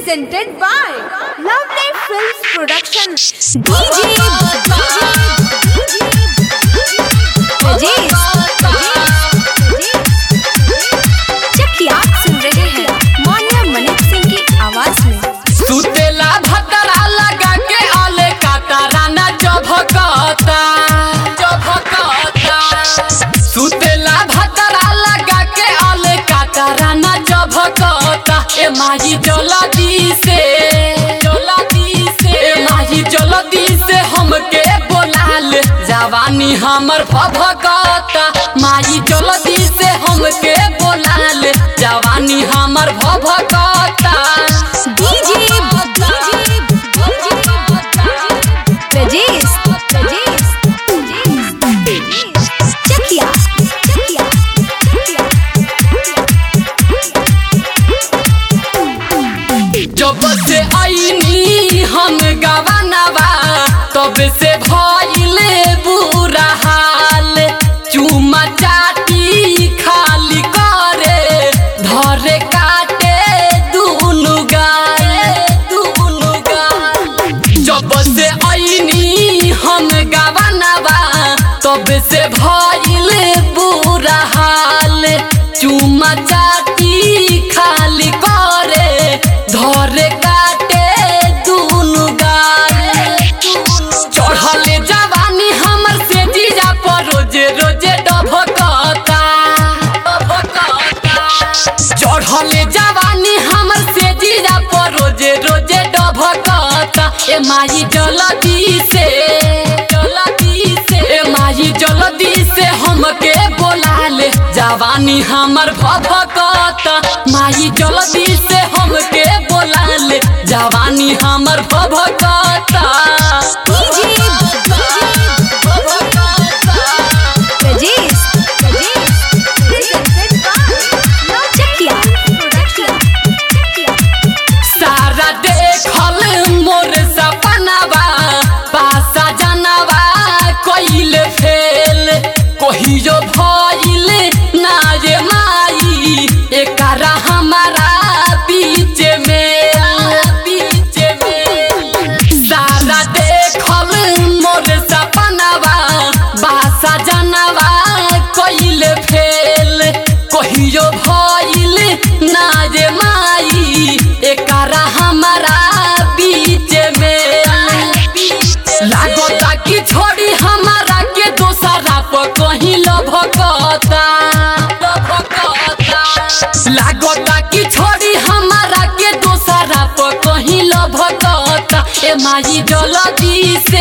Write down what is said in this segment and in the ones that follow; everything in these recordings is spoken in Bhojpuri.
presented by Lovely Films Production. DJ चकिया आप सुन रहे हैं मान्या मनिक सिंह की आवाज में सुतेला भतरा लगा के आले कातारा ना जभकता जभकता सुतेला भतरा लगा के आले कातारा ना जभकता ए माही जलदी से जलदी से ए माही जलदी से हमके बोलाल जवानी हमर भभकता माही जलदी से हमके बोलाल जवानी हमर भभकता डीजे प्रजेश चकिया जब से आईनी हम गवानवा तब से भइले बुरा हाल चुमा चाटी खाली करे धरे काटे दुनु गाल दुनु गाल जब से आईनी हम गवानवा तब से भइले बुरा हाल चुमा चाटी खाली करे धरे काटे दुनु गाल चढ़ले जवानी हमर से जीजा पर रोजे रोजे डभकता चढ़ले जवानी हमर से जीजा पर रोजे रोजे डभकता ए माई जलदी से जलदी से ए माई जलदी से हमके बोलाले जवानी हमर भभकता माई जलदी से हमके बोलाले जवानी हमर भभकता प्रजेश Presented by चकिया सारा देखल मोर सपनावा पासा जनवा कइल फेल कहियो भइल ना रे माई एकरा हमारा बीच में बीच में सारा देखल मोर सपनावा बासा जनवा कइल फेल कहियो भइल ना रे माई एकरा हमारा बीच में लागता कि छोड़ी हमारा के दोसरा पर कहीं लभकता लागता कि छोड़ी हमारा के दोसरा पर कहीं लभकता ए माई जलदी से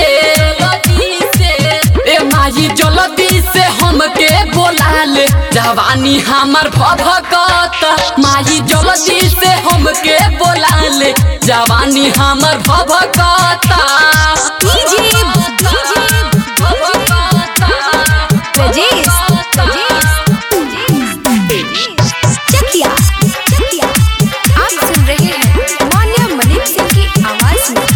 ए माई जलदी से हमके बोलाल जवानी हमर भभकता माई जलदी से हमके बोलाल जवानी हमर भभकता प्रजेश चकिया आप सुन रहे हैं मान्या मनिक सिंह की आवाज में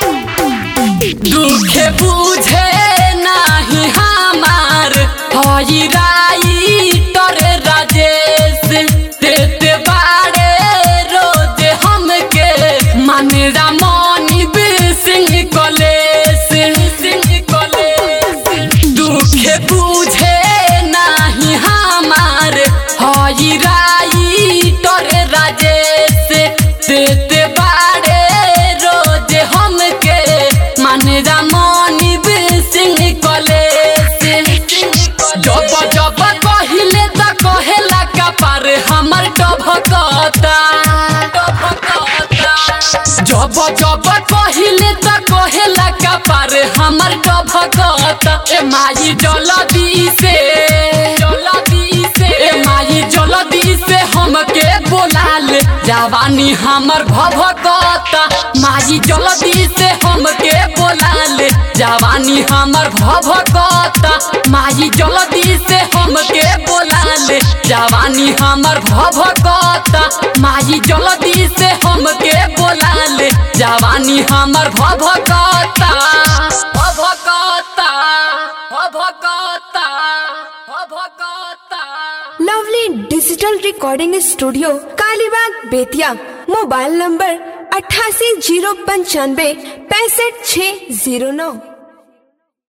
दुख बुझे नाही हमार हई राइटर राजेश देते बाड़े रोज हमके मानेरा मनी सिंह कलेश सिंह कलेश दुख बुझे नाही हमार हई राइटर राजेश देते बाड़े रोज हमके मानेरा मनी सिंह कलेश जब जब कहिले त कहेला कपार हमर डभकता जब जब कहिले त कहेला कपार हमर डभकता ए माई जलदी से जलदी से ए माई जलदी से हमके बोलाल जवानी हमर भभकता माई जलदी से हमके बोलाल जवानी हमर भभकता माई जलदी से हमके बोलाल जवानी हमर भभकता माई जलदी से हमके बोलाल जवानी हमर भभकता भभकता भभकता भभकता Lovely Digital Recording Studio, Kalibag, Betia. Mobile number अट्ठासी जीरो पंचानवे पैंसठ छः जीरो नौ